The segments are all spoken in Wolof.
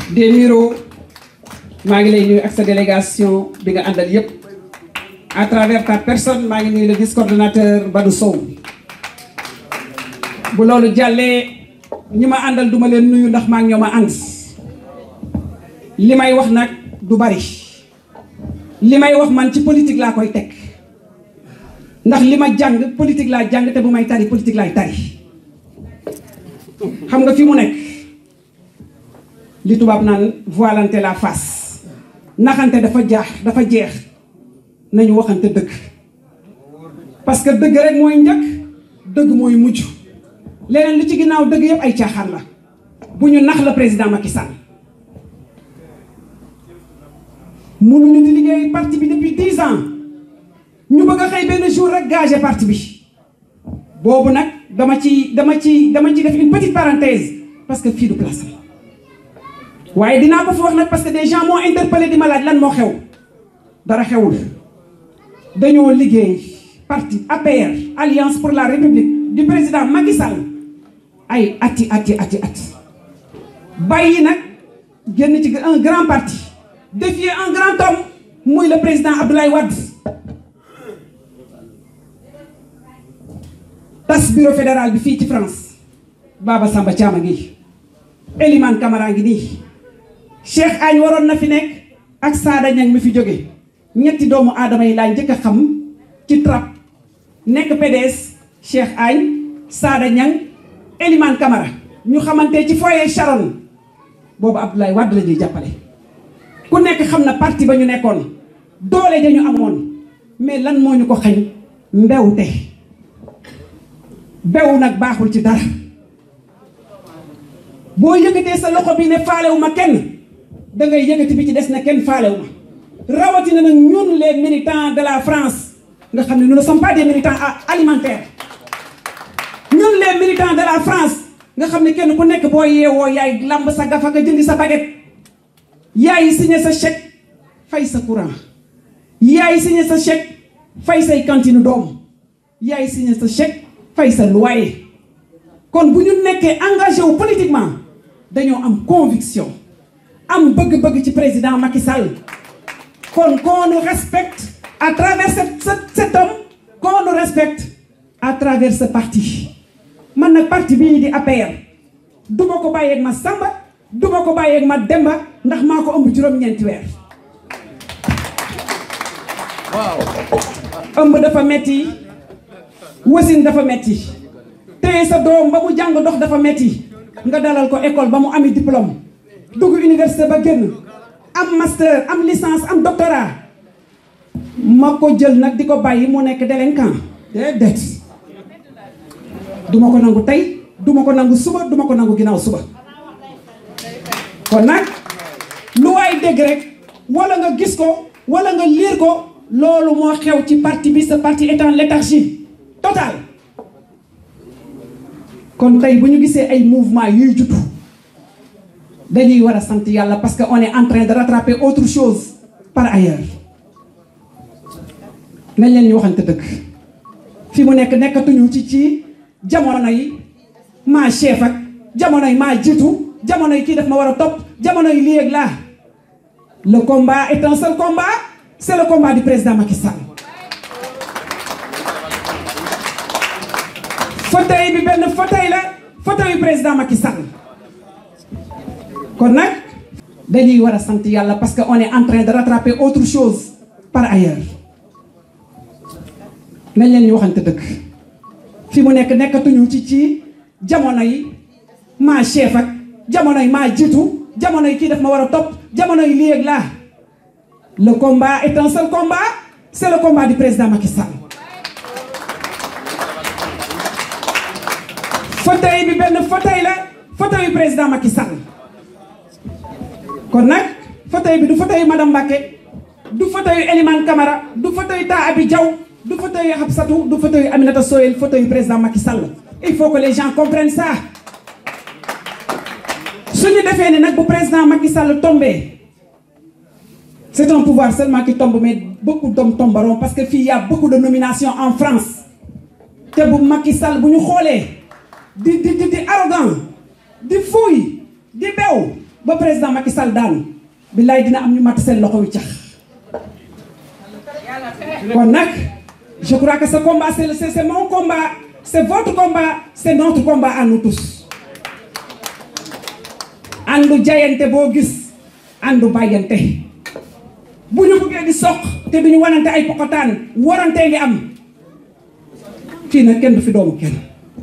des Miro maa ngi lay nuyu ak sa délégation bi nga àndal yépp à travers ta personne maa ngi nuyu le vice coordonnateur Badou Sow bu loolu jàllee ñi ma àndal duma leen nuyu ndax maa ngi ñoo ma ànd li may wax nag du bari li may wax man ci politique laa koy teg ndax li ma jàng politique laa jàng te bu may tari politique laay tari xam nga fi mu nekk li tubaab naan voilante la face naxante dafa jaax dafa jeex nañu waxante dëgg parce que dëgg rek mooy njëkk dëgg mooy mujj leneen li ci ginnaaw dëgg yëpp ay caaxaan la bu ñu nax la président Macky Sall mënuñu di liggéey parti bi depuis dix ans ñu bëgg a xëy benn jour rek gagé parti bi boobu nag dama ci dama ci dama ci def une petite parenthèse parce que fii du place la waaye dinaa ko fi wax nag parce que des gens m'ont interpellé di ma laaj lan moo xew dara xewul dañoo liggéey parti APR Alliance pour la République du président Macky Sall ay ati ati ati ati bàyyi nag génn ci un grand parti défier un grand homme muy le président Abdoulaye Wade tas bureau fédéral bi fii ci France Baba Samba Thiam a ngi Elimane Camara ngi nii Cheikh Agne waroon na fi nekk ak Sada Niang mi fi jóge ñetti doomu aadama yi laa njëkk a xam ci trap nekk PDS Cheikh Agne Sada Niang Elimane Camara ñu xamante ci foyer Sharon boobu Abdoulaye Wade la ñuy jàppale ku nekk xam na parti ba ñu nekkoon doole dañu amoon mais lan moo ñu ko xañ mbewte bew nag baaxul ci dara boo yëkkatee sa loxo bi ne faalewu ma kenn da ngay yëkkati bi ci des na kenn faalewu ma rawatina nag ñun les militants de la France nga xam ne nous ne sommes pas des militants alimentaires ñun les militants de la France nga xam ne kenn ku nekk boo yeewoo yaay lamb sa gafa nga jëndi sa baguette yaay signé sa chèque fay sa courant yaay signé sa chèque fay say cantine doom yaay signé sa chèque fay sa loyer kon bu ñu nekkee engagé wu politiquement dañoo am conviction am bëgg-bëgg ci président Macky Sall kon qu'on nous respecte à travers cet cet homme qu'on nous respecte à travers ce parti man nag parti bii di APR duma ko bàyyeeg ma Samba duma ko bàyyeeg ma Demba ndax maa ko ëmb juróom-ñeenti weer waaw ëmb dafa metti wasin dafa metti téye sa doom ba mu jàng dox dafa metti nga dalal ko école ba mu ami diplôme dugg université ba génn am master am licence am doctorat ma ko jël nag di ko bàyyi mu nekk délinquant déedéet duma ko nangu tey duma ko nangu suba duma ko nangu ginnaaw suba kon nag lu waay dégg rek wala nga gis ko wala nga liir ko loolu moo xew ci parti bi sa parti est en léthargie totale kon tey bu ñu gisee ay mouvement yuy juddu dañuy war a sant yàlla parce que on est en train de rattraper autre chose par ailleurs nañ leen ñu waxante dëgg fi mu nekk nekkatuñu ci ci jamono yi maa chef ak jamono yi maa jiitu jamono yi kii daf ma war a topp jamono yi lii ak laa le combat est un seul combat c'est le combat du président Macky Sall fauteuil bi benn fauteuil la fauteuil président Macky Sall kon nag dañuy war a sant yàlla parce que on est en train de rattraper autre chose par ailleurs nañ leen ñu waxante dëgg fi mu nekk nekkatuñu ci ci jamono yi maa chef ak jamono yi maa jiitu jamono yi kii daf ma war a topp jamono yi lii ak laa le combat est un seul combat c'est le combat du président Macky Sall fauteuil bi benn fauteuil la fauteuil président Macky Sall kon nag fauteuil bi du fauteuil madame Mbacké du fauteuil Elimane Camara du fauteuil Ta Abi Diaw du fauteuil Habsatou du fauteuil Aminata Soyel fauteuil président Macky Sall il faut que les gens comprennent ça suñu defee ne nag bu président Macky Sall tombé c'est un pouvoir seulement qui tombe mais beaucoup d'hommes tomberont parce que fii y a beaucoup de nominations en France te bu Macky Sall bu ñu xoolee di di di di arrogant di fuuy di bew ba président Macky Sall daanu billaay dina am ñu matt seen loxo yu cax kon nag je crois que ce combat c'est c'est mon combat c'est votre combat c'est notre combat à nous tous àndu jayante boo gis àndu bàyyante bu ñu bëggee di soq te duñu wanante ay pokotaan warantee ngi am fii nag kenn du fi doomu kenn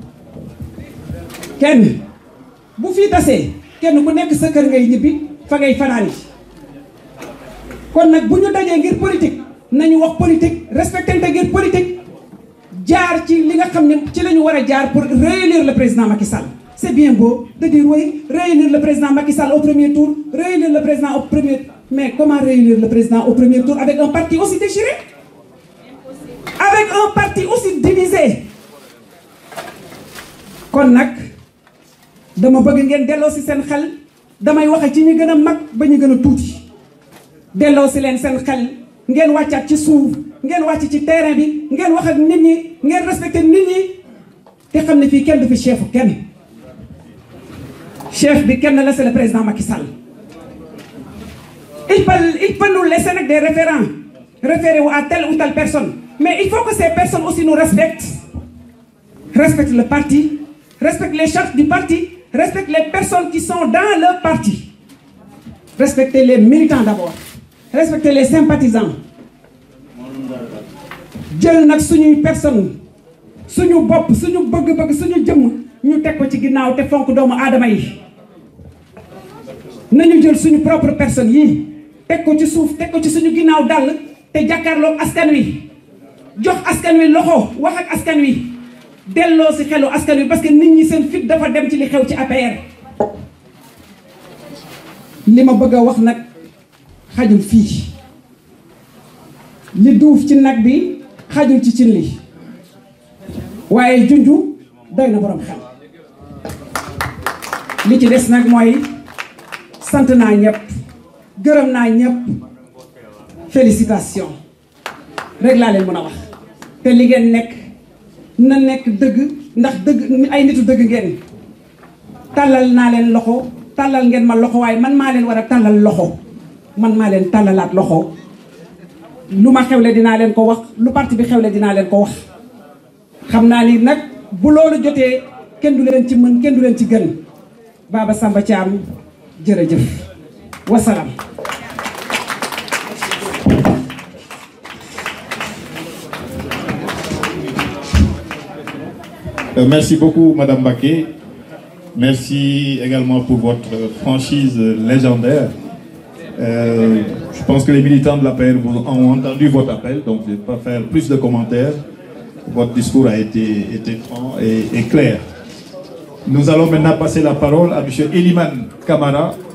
kenn bu fii tasee kenn ku nekk sa kër ngay ñibbi fa ngay fanaan yi kon nag bu ñu dajee ngir politique nañu wax politique respectante ngir politique jaar ci li nga xam ne ci la ñu war a jaar pour réélire le président Macky Sall c'est bien beau de dire oui réélire le président Macky Sall au premier tour réélire le président au premier mais comment réélire le président au premier tour avec un parti aussi déchiré avec un parti aussi divisé kon nag dama bëgg ngeen delloo si seen xel damay waxe ci ñi gën a mag ba ñu gën a tuuti delloo si leen seen xel ngeen wàccaat ci suuf ngeen wàcc ci terrain bi ngeen wax ak nit ñi ngeen respecté nit ñi te xam ne fii kenn du fi chefu kenn chef bi kenn la c'est le président Macky Sall il peut il peut nous laisser nag des référents référés wu à telle ou telle personne mais il faut que ces personnes aussi nous respectent respectent le parti respectent les chartes du parti respectent les personnes qui sont dans le parti respectez les militants d'abord respectez les sympathisants jël nag suñuy personne suñu bopp suñu bëgg-bëgg suñu jëmm ñu teg ko ci ginnaaw te fonk doomu aadama yi nañu jël suñu propre personne yi teg ko ci suuf teg ko ci suñu ginnaaw dàll te jàkkaarloog askan wi jox askan wi loxo wax ak askan wi delloo si xelu askan wi parce que nit ñi seen fit dafa dem ci li xew ci APR li ma bëgg a wax nag xajul fii li duuf ci nag bi xajul ci cin li waaye junju doy na borom xel li ci des nag mooy sant naa ñëpp gërëm naa ñëpp félicitation rek laa leen mën a wax te li ngeen nekk na nekk dëgg ndax dëgg ay nitu dëgg ngeen tàllal naa leen loxo tàllal ngeen ma loxo waaye man maa leen war a tàllal loxo man maa leen tàllalaat loxo lu ma xewle dinaa leen ko wax lu parti bi xewle dinaa leen ko wax xam naa ni nag bu loolu jotee kenn du leen ci mën kenn du leen ci gën Baba Samba Thiam jërëjëf wasalaam Euh, merci beaucoup, Madame Baquet. Merci également pour votre franchise légendaire. Euh, je pense que les militants de la PR vous ont entendu votre appel, donc je ne vais pas faire plus de commentaires. Votre discours a été, été franc et, et clair. Nous allons maintenant passer la parole à M. Eliman Kamara,